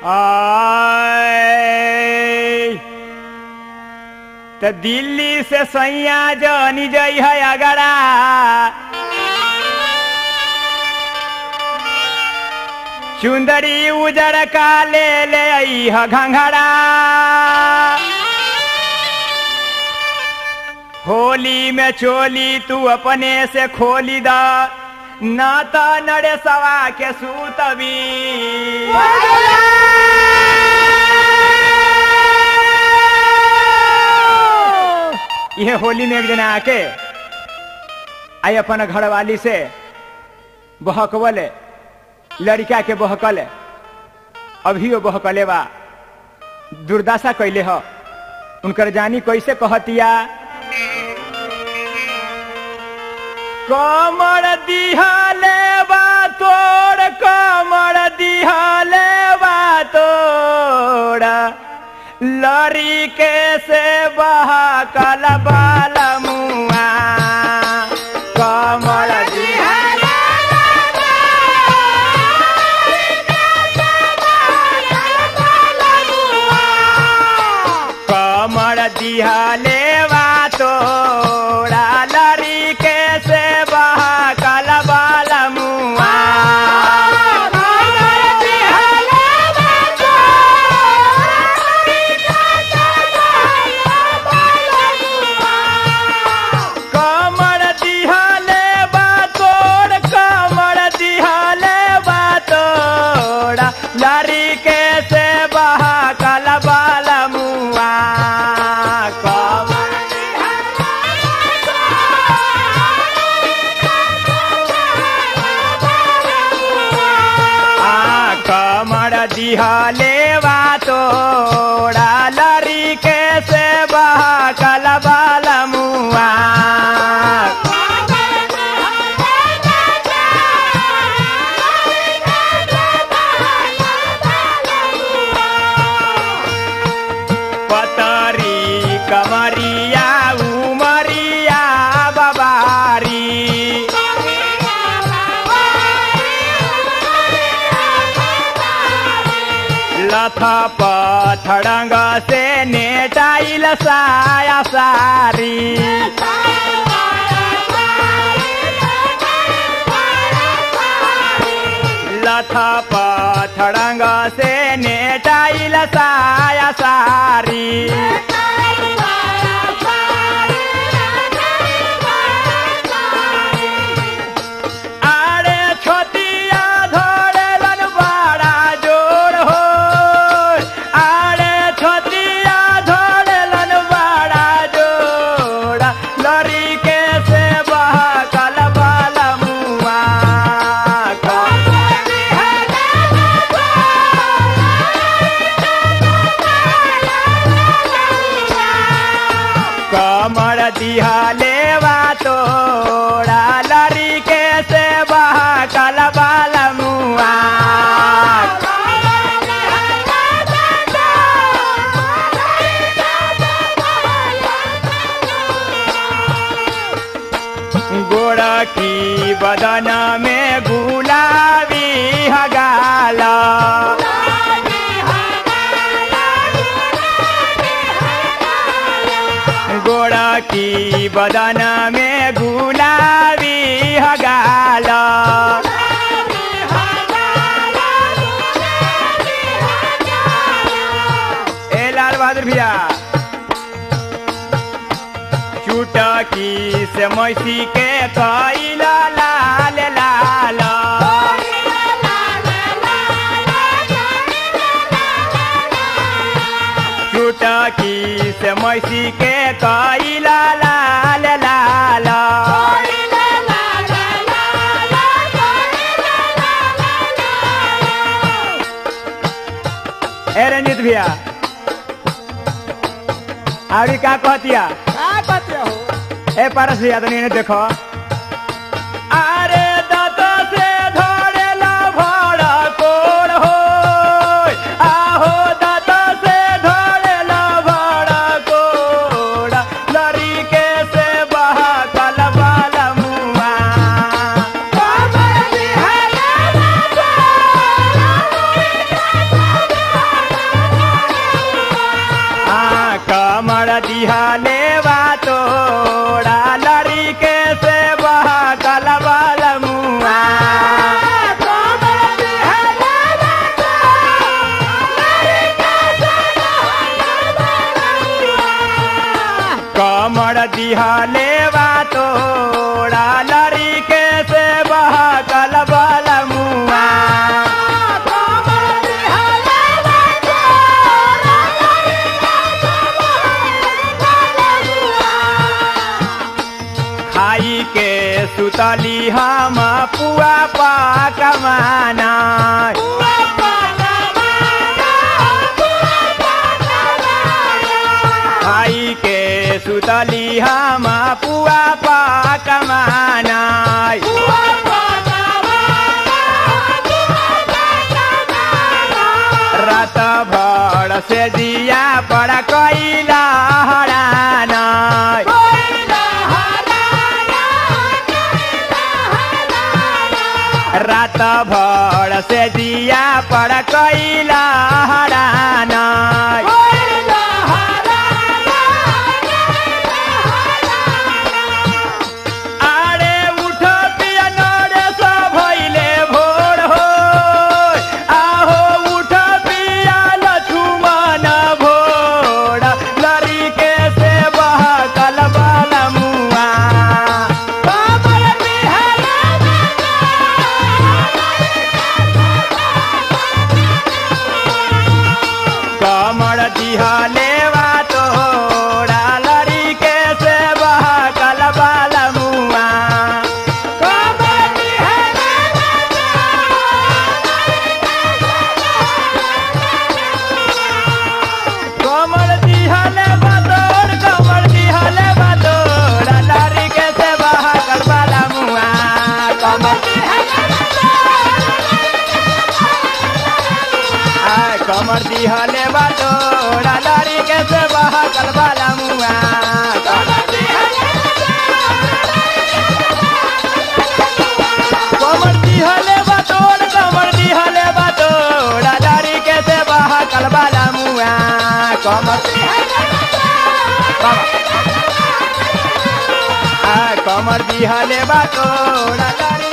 आय त दिल्ली से सैया जनी जई है अगरा चुंदरी उजर का ले ले आई है घंघरा होली में चोली तू अपने से खोली दा ना तो नड़े सवा के सूतबी यह होली में एक दिन आके आई अपन घरवाली से बहकवल लड़का के बहकल अभी वो बहकले बा दुर्दशा कैले ह उनकर जानी कैसे कहतिया कमर दिहले बा तोड़ कमर दिहले बा तोड़ लड़ी के से बहा कल बाल मुआ कमर दिहले कमर दिहले बा तोड़ा लड़ी के से बहा कल बाल मुआ कमर दिहले बा तोड़ कमर दिहले बा तोड़ा लड़ी के से बहा कल बाल मुआ कमर आ कमर दिहले बा तोड़ा लड़ी के से बहा कल बाल मुआ पतरी कमरिया उमरिया बबारी लथ पथड़ंग से नेटाइल साया सारी लथ पथड़ंग से नेटाइल साया सारी आरे छोटिया धोड़ेलन बड़ा जोर हो आरे छोटिया धोड़ेलन बड़ा जोड़ लड़ी के से बहा कल बाल मुआ कमर दिहले बा तोड़ा लड़ी के से बहा कल बाल मुआ गोड़ की बदन में गुलाबी हगाला गोड़ की बदन में गुलाबी हगाला ए लाल बहादुर भैया चुटकी से मैसी के कैला लाल लाल चुटकी से मैसी के कैला लाल लाल ए रंजित भैया अभी का कहतिया ए पारस भैया तनी इन्हें देखो अरे दांत से धोड़ेला भड़ा कोड़ हो आहो दांत से धोड़ेला भड़ा कोड़ लड़ी के से बहा कल बाल मुआ दिहले बा तोड़ा लरी के से बहकल बलमुआ खाई के सुतली हम पुआ पकवाना खाई के सुतली हम पुआ पकवाना रात भर से दिया पर कैला हराना रात भर से दिया पर कैला हराना आरे उठ पिया नरे सा भइले भोर हो आहो उठ पिया लछुमन भोर लरी के से बहकल बलमुआ कमर दिहले बा तोड़ा लरी के से बहकल बलमुआ कमर दिहले बा तोड़ कमर दिहले बा तोड़ा लरी के से बहकल बलमुआ कमर आय कमर दिहले बा तोड़ा लरी के से बहकल बलमुआ कमर दिहले बा तोड़ कमर दिहले बा तोड़ा लरी के से बहकल बलमुआ कमर आय कमर दिहले बा तोड़ा लरी